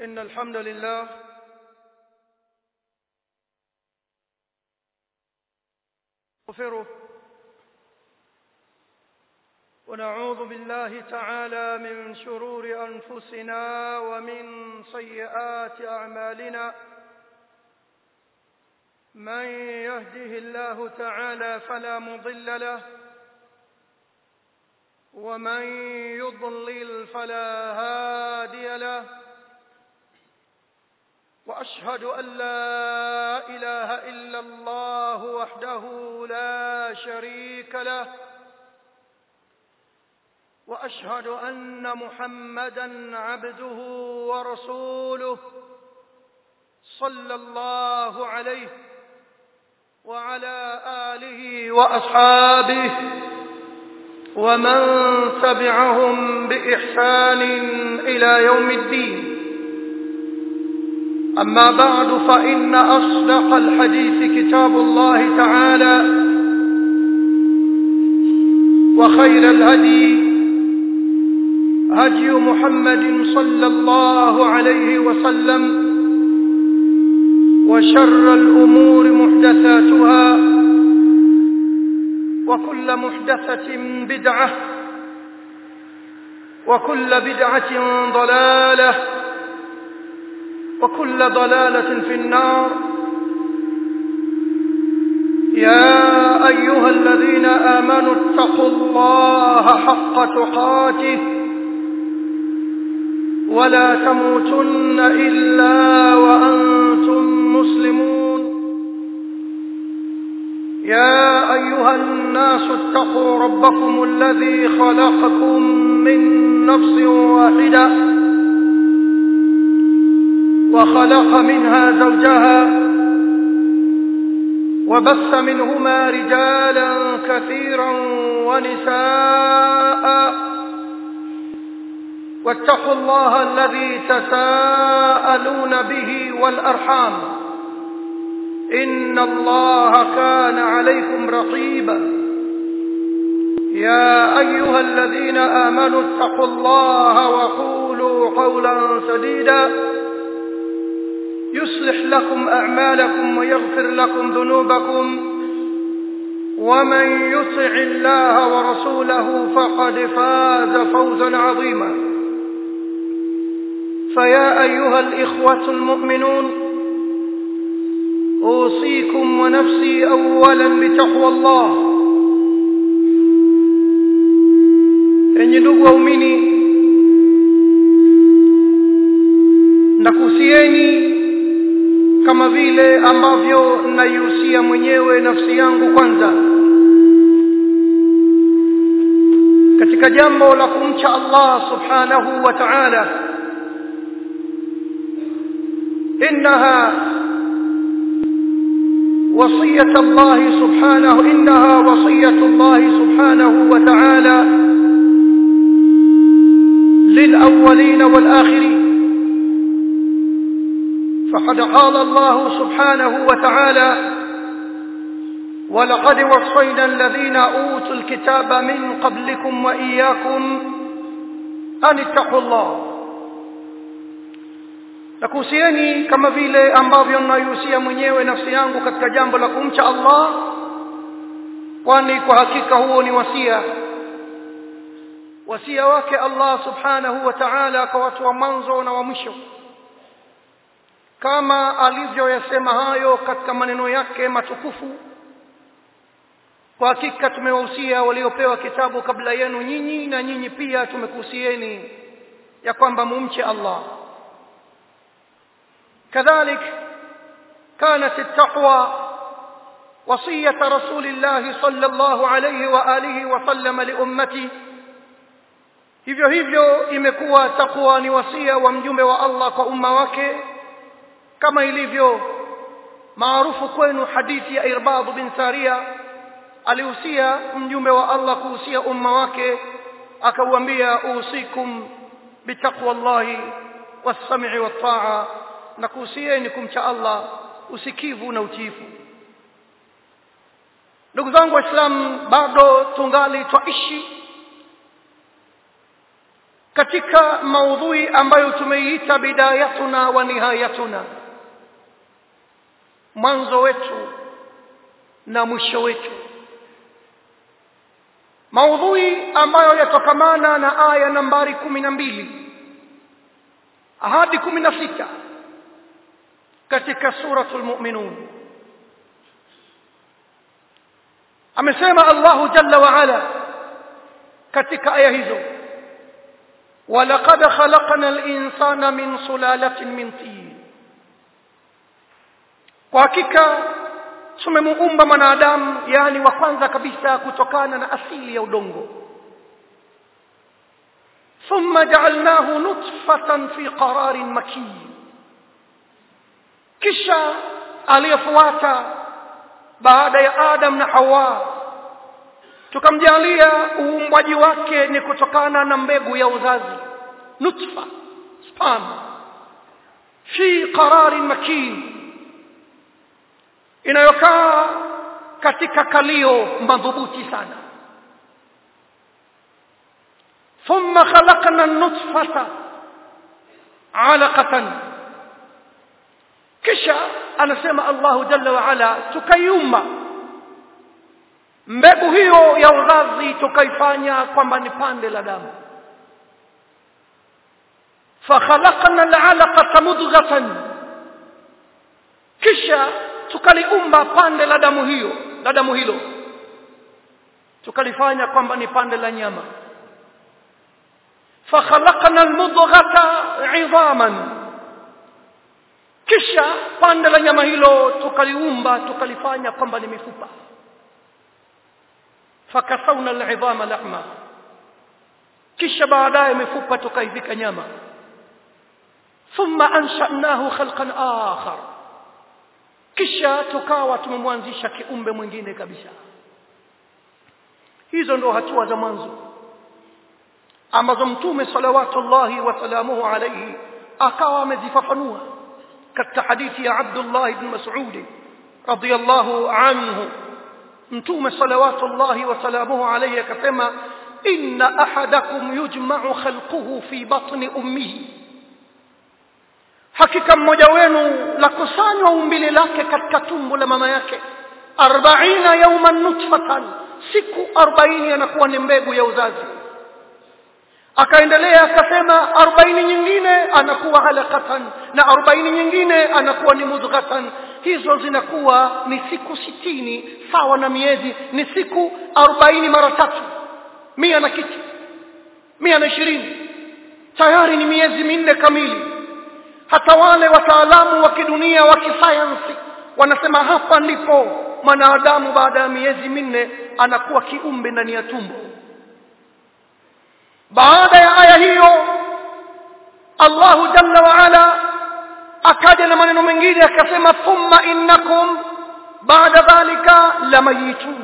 إن الحمد لله نغفره ونعوذ بالله تعالى من شرور أنفسنا ومن سيئات أعمالنا من يهده الله تعالى فلا مضل له ومن يضلل فلا هادي له واشهد ان لا اله الا الله وحده لا شريك له واشهد ان محمدا عبده ورسوله صلى الله عليه وعلى اله واصحابه ومن تبعهم باحسان الى يوم الدين اما بعد فان اصدق الحديث كتاب الله تعالى وخير الهدي هدي محمد صلى الله عليه وسلم وشر الامور محدثاتها وكل محدثه بدعه وكل بدعه ضلاله وكل ضلاله في النار يا ايها الذين امنوا اتقوا الله حق تقاته ولا تموتن الا وانتم مسلمون يا ايها الناس اتقوا ربكم الذي خلقكم من نفس واحده وخلق منها زوجها وبث منهما رجالا كثيرا ونساء واتقوا الله الذي تساءلون به والارحام ان الله كان عليكم رقيبا يا ايها الذين امنوا اتقوا الله وقولوا قولا سديدا يصلح لكم اعمالكم ويغفر لكم ذنوبكم ومن يطع الله ورسوله فقد فاز فوزا عظيما فيا ايها الاخوه المؤمنون اوصيكم ونفسي اولا بتقوى الله enyi ndugu waumini nakuhusieni kama vile ambavyo naihusia mwenyewe nafsi yangu kwanza katika jambo la kumcha Allah subhanahu wa ta'ala innaha وصية الله سبحانه إنها وصية الله سبحانه وتعالى للأولين والآخرين فقد قال الله سبحانه وتعالى ولقد وصينا الذين اوتوا الكتاب من قبلكم واياكم ان اتقوا الله nakuhusieni kama vile ambavyo naihusia mwenyewe nafsi yangu katika jambo la kumcha Allah kwani kwa hakika huo ni wasia wasia wake Allah subhanahu wa ta'ala kwa watu wa mwanzo na wa mwisho kama alivyoyasema hayo katika maneno yake matukufu kwa hakika tumewahusia waliopewa kitabu kabla yenu nyinyi na nyinyi pia tumekuhusieni ya kwamba mumche Allah كذلك كانت التقوى وصية رسول الله صلى الله عليه وآله وسلم لأمته hivyo hivyo imekuwa takwa ni wasia wa mjumbe wa Allah kwa umma wake kama ilivyo maarufu kwenu hadithi ya Irbad bin Saria alihusia mjumbe wa Allah kuhusia umma wake akauambia usikum bitaqwallahi was-sam'i wat-ta'a na kuhusieni kumcha Allah usikivu na utiifu ndugu zangu waislamu bado tungali twaishi katika maudhui ambayo tumeiita bidayatuna wa nihayatuna mwanzo wetu na mwisho wetu maudhui ambayo yatokamana na aya nambari kumi na mbili hadi kumi na sita katika suratul mu'minun amesema Allahu jalla wa ala katika aya hizo ولقد خلقنا الإنسان من سلالة من طين kwa hakika tumemuumba mwanadamu yani wa kwanza kabisa kutokana na asili ya udongo thumma ja'alnahu nutfatan fi qararin makin kisha aliyofuata baada ya Adam na Hawa tukamjalia uumbwaji wake ni kutokana na mbegu ya uzazi nutfa sperm fi qararin makin inayokaa katika kalio madhubuti sana thumma khalaqna an-nutfata 'alaqatan kisha anasema Allahu jalla wa ala tukaiumba mbegu hiyo ya uzazi tukaifanya kwamba ni pande la damu fakhalaqna al'alaqata mudghatan kisha tukaliumba pande la damu hiyo la damu hilo tukalifanya kwamba ni pande la nyama fakhalaqna almudghata 'idhaman kisha pande la nyama hilo tukaliumba tukalifanya kwamba ni mifupa fakasawna al'idhama lahma kisha baadaye mifupa tukaivika nyama thumma ansha'nahu khalqan akhar kisha tukawa tumemwanzisha kiumbe mwingine kabisa hizo ndo hatua za mwanzo ambazo mtume salawatullahi wa salamuhu alayhi akawa amezifafanua katika hadithi ya Abdullah ibn Mas'ud radiyallahu anhu mtume salawatullahi wa salamuhu alayhi akasema inna ahadakum yujma'u khalquhu fi batni ummihi hakika mmoja wenu la kusanywa umbile lake katika tumbo la mama yake 40 yawman nutfatan siku 40 anakuwa ni mbegu ya uzazi akaendelea akasema 40 nyingine anakuwa alaqatan na 40 nyingine anakuwa ni mudghatan hizo zinakuwa ni siku sitini sawa na miezi ni siku 40 mara tatu mia na kitu mia na ishirini tayari ni miezi minne kamili hata wale wataalamu wa kidunia wa kisayansi wanasema hapa ndipo mwanadamu baada ya miezi minne anakuwa kiumbe ndani ya tumbo baada ya aya hiyo Allahu jalla wa ala akaja na maneno mengine akasema thumma innakum baada dhalika lamayitun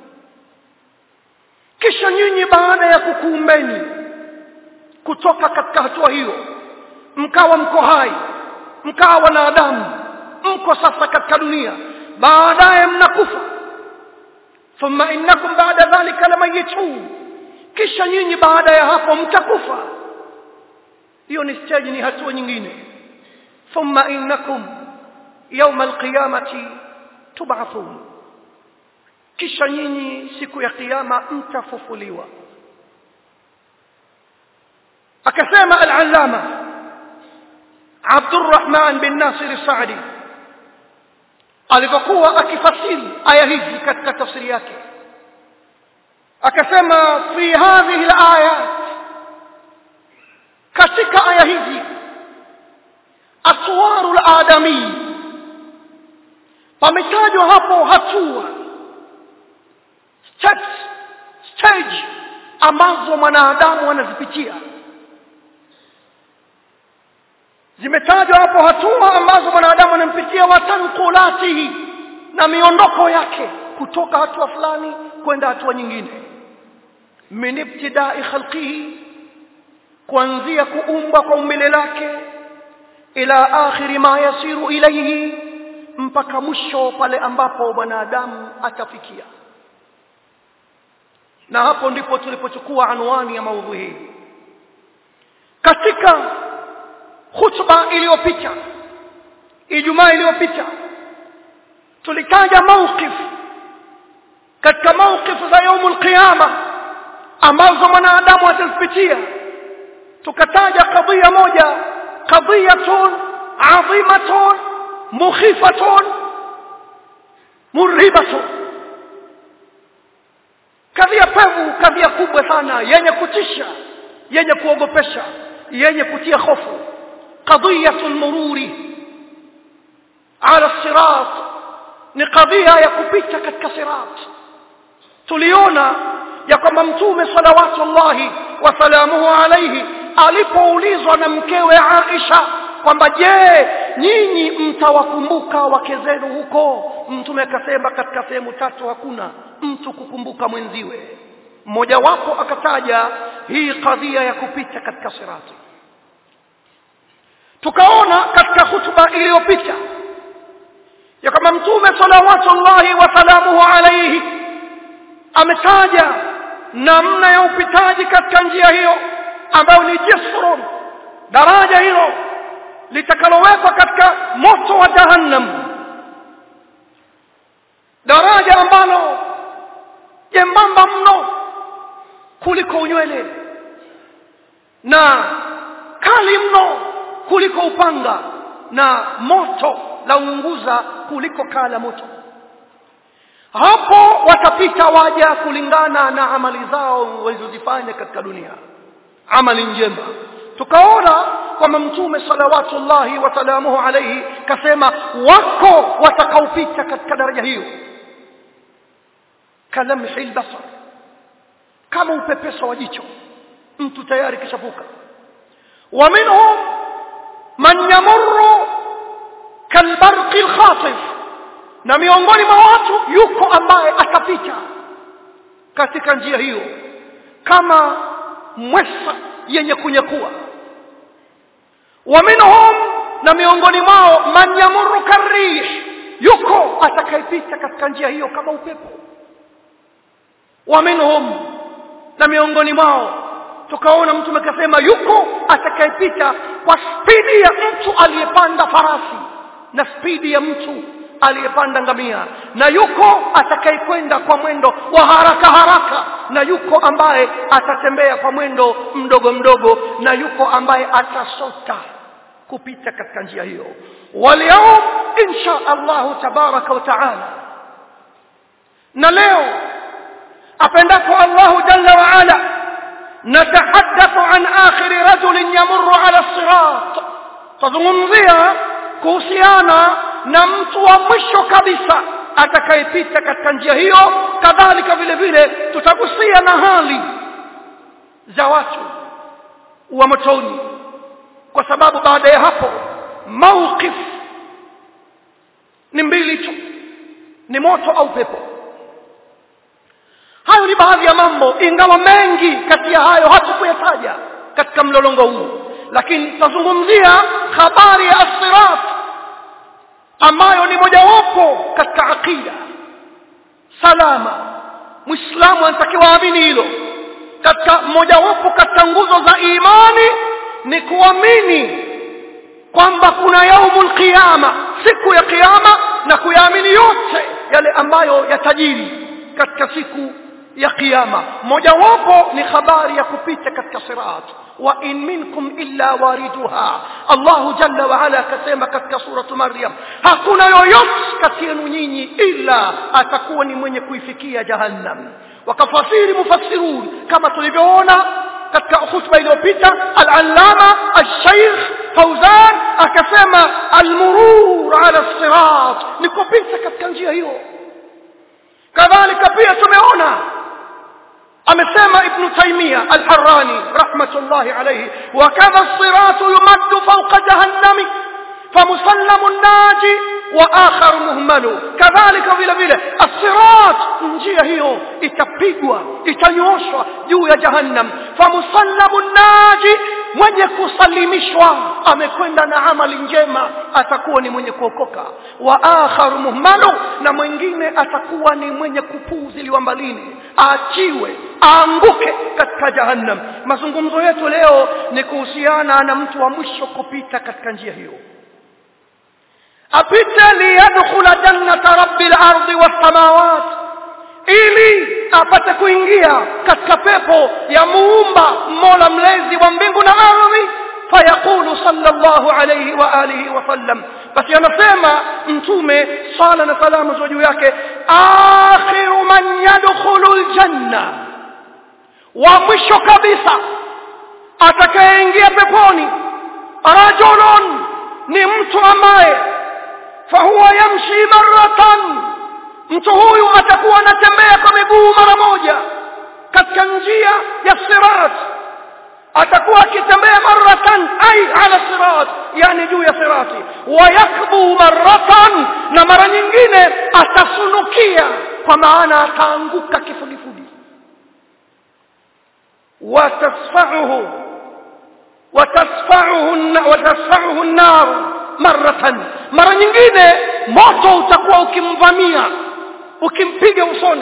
kisha nyinyi baada ya kukuumbeni kutoka katika hatua hiyo mkawa mko hai mkawa wanadamu mko sasa katika dunia baadaye mnakufa thumma innakum baada dhalika lamayitun kisha nyinyi baada ya hapo mtakufa hiyo ni stage ni hatua nyingine thumma innakum yawma alqiyamati tub'athun kisha nyinyi siku ya kiyama mtafufuliwa akasema al-allama Abdurrahman bin Nasir Saadi alipokuwa akifasiri aya hizi katika tafsiri yake akasema fi hadhihi al-ayat katika aya hizi aswaru al-adami pametajwa hapo hatua steps stage ambazo mwanadamu anazipitia zimetajwa hapo hatua ambazo mwanadamu anampitia watanqulatihi na miondoko yake kutoka hatua fulani kwenda hatua nyingine min ibtidai khalqihi kuanzia kuumbwa kwa umbile lake ila akhiri ma yasiru ilayhi mpaka mwisho pale ambapo mwanadamu atafikia na hapo ndipo tulipochukua anwani ya maudhui hii katika khutba iliyopita ijumaa iliyopita tulitaja mawqif katika mawqif za yaumul qiyama ambazo mwanadamu atazipitia tukataja kadhia moja qadhiyatun adhimatun mukhifatun murhibatun kadhia pevu kadhia kubwa sana yenye kutisha yenye kuogopesha yenye kutia hofu qadhiyatul mururi ala sirat ni kadhia ya kupita katika sirat tuliona ya kwamba mtume salawatullahi wasalamuhu alaihi alipoulizwa na mkewe Aisha kwamba je nyinyi mtawakumbuka wake zenu huko mtume akasema katika sehemu tatu hakuna mtu kukumbuka mwenziwe mmojawapo akataja hii kadhia ya kupita katika sirati tukaona katika hutuba iliyopita ya kwamba mtume salawatullahi wasalamuhu alaihi ametaja namna ya upitaji katika njia hiyo ambayo ni jisrun daraja hilo litakalowekwa katika moto wa jahannam daraja ambalo jembamba mno kuliko unywele na kali mno kuliko upanga na moto la unguza kuliko kala moto hapo watapita waja kulingana na amali zao walizozifanya katika dunia amali njema tukaona kwamba mtume salawatullahi wasalamuhu alaihi kasema wako watakaopita katika daraja hiyo kalamhi lbasar kama upepeso wa jicho mtu tayari kishavuka wa minhum man yamurru kalbarqi lkhatif na miongoni mwa watu yuko ambaye atapita katika njia hiyo kama mwesa yenye kunyakua wa minhum na miongoni mwao man yamurru karih yuko atakayepita katika njia hiyo kama upepo wa minhum na miongoni mwao tukaona mtume akasema yuko atakayepita kwa spidi ya mtu aliyepanda farasi na spidi ya mtu aliyepanda ngamia na yuko atakayekwenda kwa mwendo wa haraka haraka na yuko ambaye atatembea kwa mwendo mdogo mdogo na yuko ambaye atasota kupita katika njia hiyo walyaum insha allahu tabaraka wa taala na leo apendapo allahu jalla wa ala natahaddathu an akhiri rajulin yamurru ala sirat tazungumzia kuhusiana na mtu wa mwisho kabisa atakayepita katika njia hiyo kadhalika vile vile tutagusia na hali za watu wa motoni kwa sababu baada ya hapo mawqif ni mbili tu ni moto au pepo hayo ni baadhi ya mambo ingawa mengi kati ya hayo hatukuyataja katika mlolongo huu lakini tutazungumzia habari ya asirat ambayo ni mojawapo katika aqida salama muislamu anatakiwa aamini hilo katika mojawapo katika nguzo za imani ni kuamini kwamba kuna yaumul qiyama siku ya kiyama na kuyaamini yote yale ambayo yatajiri katika siku ya kiyama mojawapo ni habari ya kupita katika sirat wa in minkum illa wariduha Allahu jalla wa ala akasema katika suratu Maryam hakuna yoyote kati yenu nyinyi illa atakuwa ni mwenye kuifikia jahannam wakafasiri mufassirun kama tulivyoona katika khutba iliyopita al-allama al-shaykh Fauzan akasema al-murur ala sirat ni kupita katika njia hiyo kadhalika pia tumeona amesema ibn taymiya al-harrani rahmatullahi alayhi wa kadha as-sirat yumaddu fawqa jahannami فمسلم الناجي واخر مهمل كذلك vile vile الصراط njia hiyo itapigwa itanyoshwa juu ya jahannam famusallamu naji mwenye kusalimishwa amekwenda na amali njema atakuwa ni mwenye kuokoka wa akharu muhmalu na mwingine atakuwa ni mwenye kupuuziliwa mbalini aachiwe aanguke katika jahannam mazungumzo yetu leo ni kuhusiana na mtu wa mwisho kupita katika njia hiyo apite liyadkhula jannata rabbil ardi was samawat ili apate kuingia katika pepo ya muumba mola mlezi wa mbingu na ardhi fayaqulu sallallahu alayhi wa alihi wa sallam basi anasema mtume sala na salamu za juu yake akhiru man yadkhulu aljanna wa mwisho kabisa atakayeingia peponi rajulun ni mtu ambaye fahuwa yamshi maratan mtu huyu atakuwa anatembea kwa miguu mara moja katika njia ya sirat atakuwa akitembea maratan ay ala sirat yani juu ya sirati wayakbu maratan na mara nyingine atasunukia kwa maana ataanguka kifudifudi watasfa'uhu watasfa'uhu watasfa'uhu an-nar maratan mara nyingine moto utakuwa ukimvamia ukimpiga usoni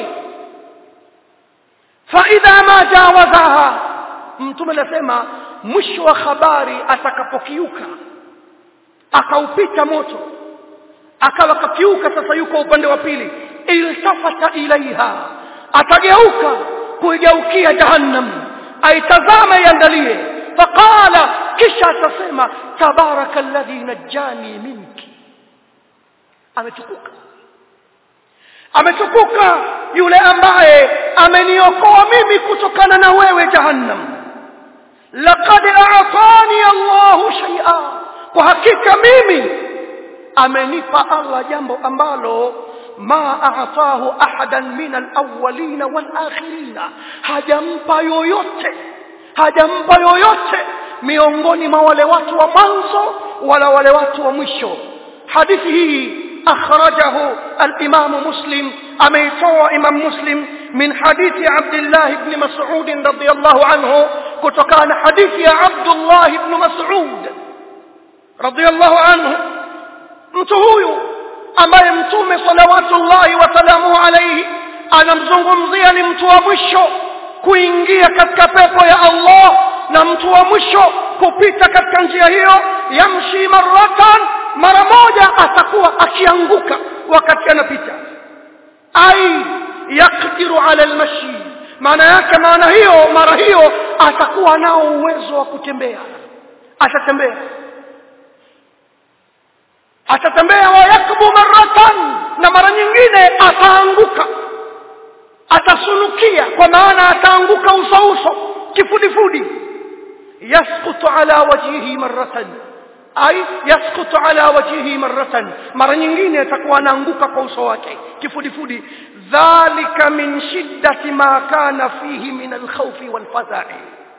fa idha ma jawazaha mtume anasema mwisho wa habari atakapokiuka akaupita moto akawa kakiuka sasa yuko upande wa pili iltafata ilaiha atageuka kuigeukia jahannam aitazama iangalie faqala kisha atasema tabaraka alladhi najjani minki ametukuka ametukuka yule ambaye ameniokoa mimi kutokana na wewe jahannam laqad a'tani Allahu shay'a kwa hakika mimi amenipa Allah jambo ambalo ma a'tahu ahadan min al-awwalin wal-akhirin hajampa yoyote hajampa yoyote miongoni mwa wale watu wa mwanzo wala wale watu wa mwisho hadithi hii akhrajahu al-imam muslim ameitoa imam muslim min hadithi abdullah ibn mas'ud radiyallahu anhu kutokana hadithi ya abdullah ibn mas'ud radiyallahu anhu mtu huyu ambaye mtume salawatullahi wasalamuhu alayhi anamzungumzia ni mtu wa mwisho kuingia katika pepo ya Allah na mtu wa mwisho kupita katika njia hiyo yamshi maratan mara moja atakuwa akianguka wakati anapita ai yakdiru ala almashi maana yake maana hiyo mara hiyo atakuwa nao uwezo wa kutembea atatembea atatembea wayakbu maratan na mara nyingine ataanguka atasunukia kwa maana ataanguka uso uso kifudifudi yasqutu ala wajhihi maratan ay yasqutu ala wajhihi maratan mara nyingine atakuwa anaanguka kwa uso wake kifudifudi dhalika min shiddati ma kana fihi min alkhawfi walfadha'i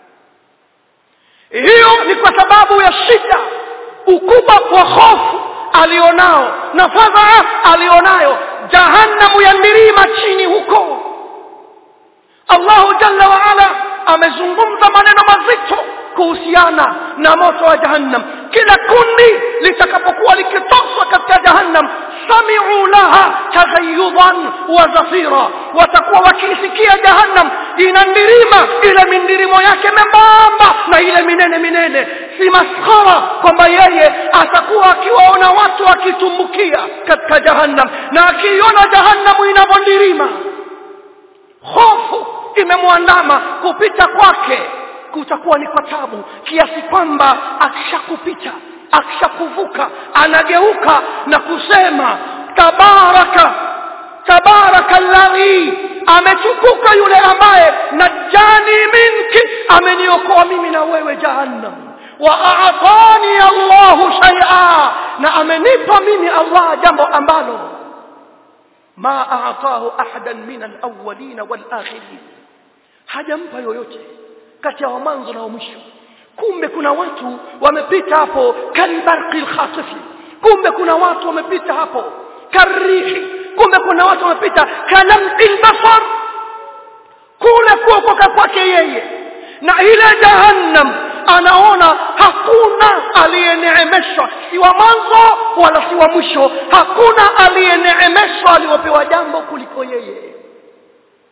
hiyo ni kwa sababu ya shida ukubwa wa hofu alionao na fadhaa alionayo jahannamu ya milima chini huko Allahu jalla wa ala amezungumza maneno mazito kuhusiana na moto wa jahannam kila kundi litakapokuwa likitoswa katika jahannam sami'u laha taghayyudan wa zafira watakuwa wakisikia jahannam ina ndirima ile mindirimo yake membamba na ile minene minene si maskhara kwamba yeye atakuwa akiwaona watu wakitumbukia katika jahannam na akiiona jahannamu inavyondirima hofu imemwandama kupita kwake kutakuwa ni kwa tabu kiasi kwamba akishakupita akishakuvuka anageuka na kusema tabaraka tabaraka alladhi ametukuka yule ambaye najani minki ameniokoa mimi na wewe jahannam wa a'tani Allahu shay'a na amenipa mimi Allah jambo ambalo ma a'tahu ahadan min al-awwalin wal-akhirin hajampa yoyote kati ya mwanzo na mwisho kumbe kuna watu wamepita hapo kalbarqil khasifi kumbe kuna watu wamepita hapo karihi kumbe kuna watu wamepita kalamil basar kule kuokoka kwake yeye na ile jahannam anaona hakuna aliyeneemeshwa si wa mwanzo wala si wa mwisho hakuna aliyeneemeshwa aliyopewa jambo kuliko yeye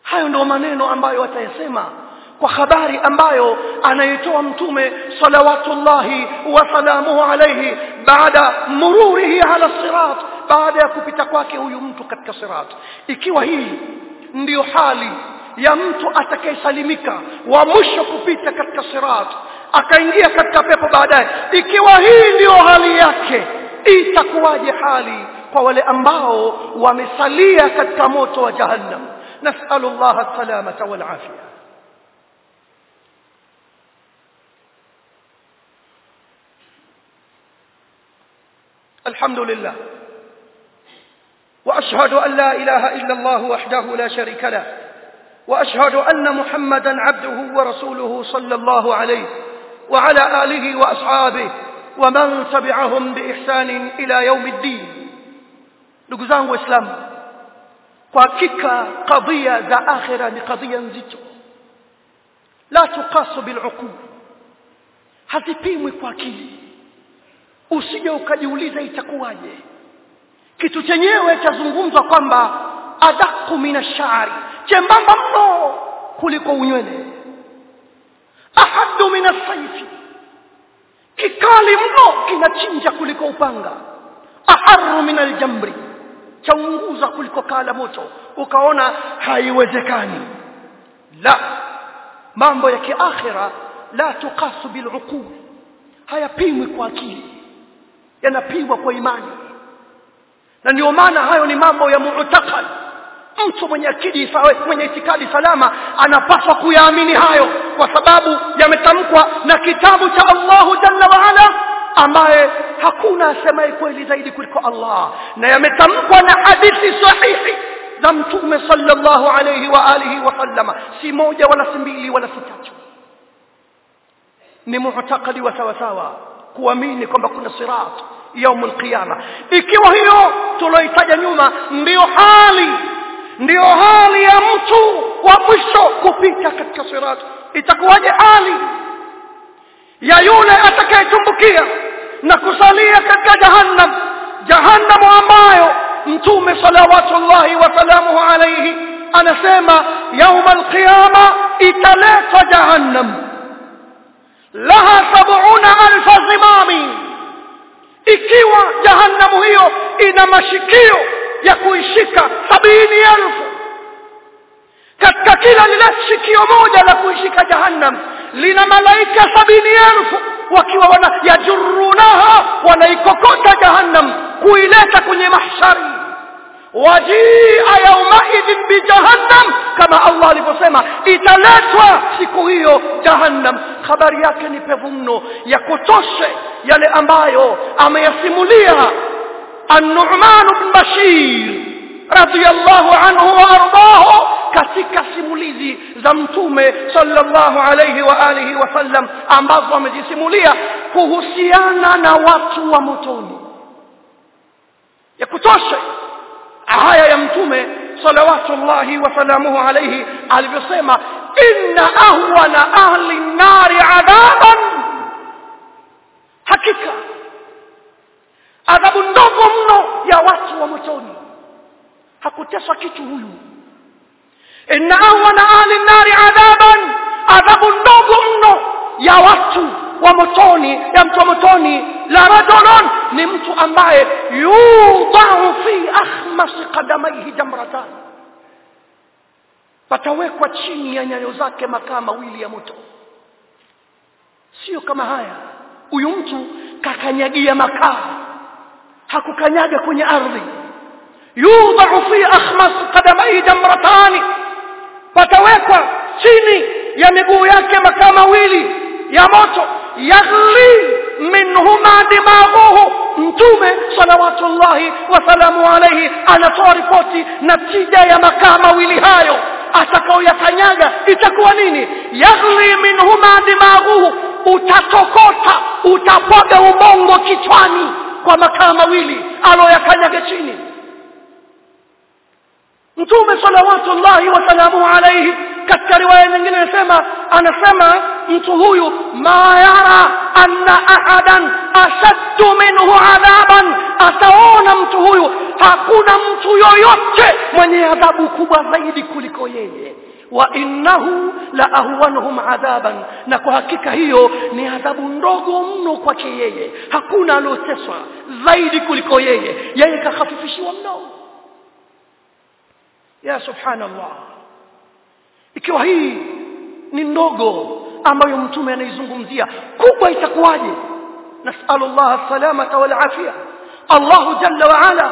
hayo ndio maneno ambayo watayasema kwa habari ambayo anaitoa mtume salawatullahi wa salamuhu alayhi baada mururihi ala sirat baada ya kupita kwake huyu mtu katika sirat ikiwa hii ndiyo hali ya mtu atakayesalimika wa mwisho kupita katika sirat akaingia katika pepo baadaye ikiwa hii ndiyo hali yake itakuwaje hali kwa wale ambao wamesalia katika moto wa jahannam nasalu Allah salamata wal afia الحمد لله واشهد ان لا اله الا الله وحده لا شريك له واشهد ان محمدا عبده ورسوله صلى الله عليه وعلى اله واصحابه ومن تبعهم باحسان الى يوم الدين ndugu zangu waislamu kwa hakika kadhia za akhira ni kadhia nzito la tuqasu bil'uqul hazipimwi kwa akili usije ukajiuliza itakuwaje kitu chenyewe chazungumzwa kwamba adaku minashari chembamba mno kuliko unywele ahadu minasaifi kikali mno kinachinja kuliko upanga aharu min aljamri chaunguza kuliko kala moto ukaona haiwezekani la mambo ya kiakhira la tuqasu biluqul hayapimwi kwa akili yanapimwa kwa imani na ndio maana hayo ni mambo ya mu'taqad mtu mwenye akili mwenye itikadi salama anapaswa kuyaamini hayo kwa sababu yametamkwa na kitabu cha Allahu jalla wa ala ambaye hakuna asemaye kweli zaidi kuliko Allah na yametamkwa na hadithi sahihi za mtume sallallahu alayhi wa alihi wa sallama si moja wala si mbili wala si tatu ni mu'taqadi wa sawa sawa kuamini kwamba kuna sirat يوم القيامه ikiwa hiyo tuloitaja nyuma ndiyo hali ndiyo hali ya mtu wa mwisho kupita katika sirat itakuwaje hali ya yule atakayetumbukia na kusalia katika jahannam jahannam ambayo mtume salawatullahi wa salamuhu alayhi anasema yauma alqiyama italetwa jahannam laha sab'una alfa zimami ikiwa jahannamu hiyo ina mashikio ya kuishika sabini elfu katika kila lile shikio moja la kuishika jahannam lina malaika sabini elfu wakiwa wana yajurunaha wanaikokota jahannam kuileta kwenye mahshari wajia yaumaidhin bijahannam kama allah alivyosema italetwa siku hiyo jahannam habari yake ni pevu mno ya kutoshe yale ambayo ameyasimulia an-nu'man bin bashir radiyallahu anhu wa ardahu katika simulizi za mtume sallallahu alayhi wa alihi wasallam ambazo amejisimulia kuhusiana na watu wa motoni ya kutosha haya ya mtume salawatullahi wa salamuhu alayhi alivyosema inna ahwana ahli nari adhaban hakika adhabu ndogo mno ya watu wa motoni hakuteswa kitu huyu inna ahwana ahli nari adhaban adhabu ndogo mno ya watu wa motoni ya mtu wa motoni la rajulun ni mtu ambaye yudau fi akhmas qadamaihi jamratan patawekwa chini ya nyayo zake makaa mawili ya moto sio kama haya huyu mtu kakanyagia makaa hakukanyaga kwenye ardhi yudau fi akhmas qadamaihi jamratani patawekwa chini ya miguu yake makaa mawili ya moto yaghli minhuma dimaghuhu mtume salawatullahi wasalamu alayhi anatoa ripoti natija ya makaa mawili hayo atakaoyakanyaga itakuwa nini yaghli minhuma dimaghuhu utatokota utapwaga ubongo kichwani kwa makaa mawili aloyakanyaga chini mtume salawatullahi wasalamu alayhi katika riwaya nyingine anasema anasema mtu huyu ma yara anna ahadan ashaddu minhu adhaban ataona mtu huyu hakuna mtu yoyote mwenye adhabu kubwa zaidi kuliko yeye wa innahu la ahwanuhum adhaban na kwa hakika hiyo ni adhabu ndogo mno kwake yeye hakuna alioteswa zaidi kuliko yeye yeye kahafifishiwa mno ya subhanallah ikiwa hii ni ndogo ambayo mtume anaizungumzia kubwa itakuwaje nasalu Allah salamata wal afia Allah jalla wa ala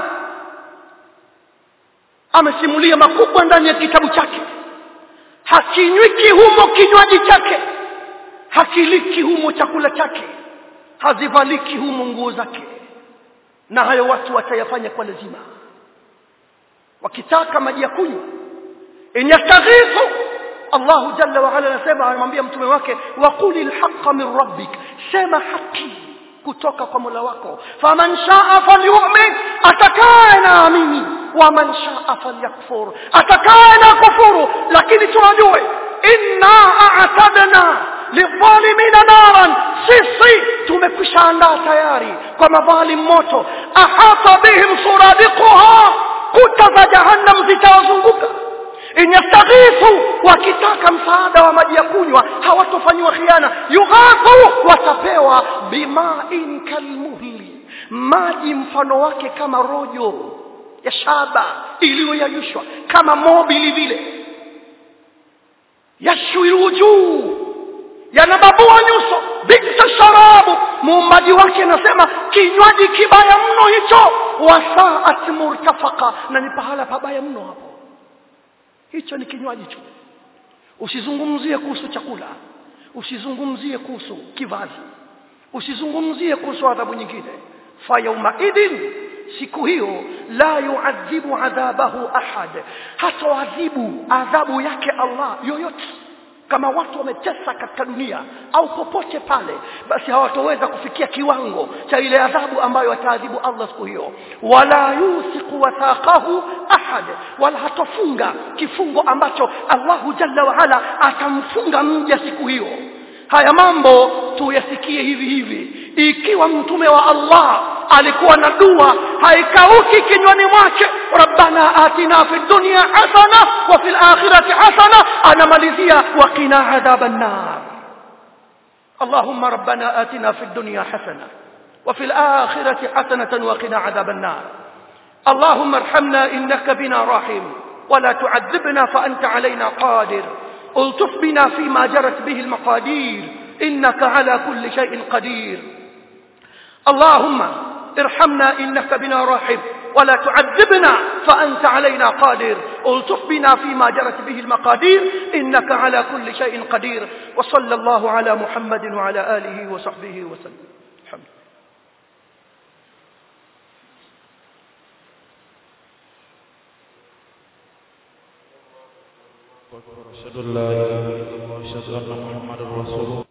amesimulia makubwa ndani ya kitabu chake hakinywiki humo kinywaji chake hakiliki humo chakula chake hazivaliki humo nguo zake na hayo watu watayafanya kwa lazima wakitaka maji ya kunywa inyastaghithu Allah jalla wa ala anasema anamwambia mtume wake waquli alhaqqa min rabbik sema haki kutoka kwa Mola wako faman shaa falyu'min atakaye na amini waman shaa falyakfur atakaye na kufuru lakini tunajue inna a'tadna lidhalimina naran sisi tumekwisha andaa tayari kwa madhalim moto ahata bihim suradiquha kuta za jahannam zitawazunguka inyastaghithu wakitaka msaada wa maji ya kunywa hawatofanywa khiana yughathu watapewa bimain kalmuhli maji mfano wake kama rojo ya shaba iliyoyayushwa kama mobili vile yashwiru juu yanababua nyuso bisa sharabu muumbaji wake anasema kinywaji kibaya mno hicho wasaat murtafaka na ni pahala pabaya mno hapo hicho ni kinywaji tu usizungumzie kuhusu chakula usizungumzie kuhusu kivazi usizungumzie kuhusu adhabu nyingine fa yauma idin siku hiyo la yuadhibu adhabahu ahad hatoadhibu adhabu yake Allah yoyote kama watu wametesa katika dunia au popote pale basi hawatoweza kufikia kiwango cha ile adhabu ambayo ataadhibu Allah siku hiyo wala yusiku wathaqahu ahad wala hatofunga kifungo ambacho Allahu jalla wa ala atamfunga mja siku hiyo haya mambo tuyasikie hivi hivi ikiwa mtume wa Allah alikuwa na dua haikauki kinywani mwake rabbana atina fi dunya hasana wa fil akhirati hasana anamalizia wa qina adhaban nar اللهم ربنا آتنا في الدنيا حسنة وفي الآخرة حسنة وقنا عذاب النار اللهم ارحمنا إنك بنا راحم ولا تعذبنا فأنت علينا قادر الطف بنا فيما جرت به المقادير إنك على كل شيء قدير اللهم ارحمنا إنك بنا راحم ولا تعذبنا فأنت علينا قادر الطف بنا فيما جرت به المقادير إنك على كل شيء قدير وصلى الله على محمد وعلى آله وصحبه وسلم الحمد أشهد أن لا إله إلا الله أشهد أن محمدا رسول الله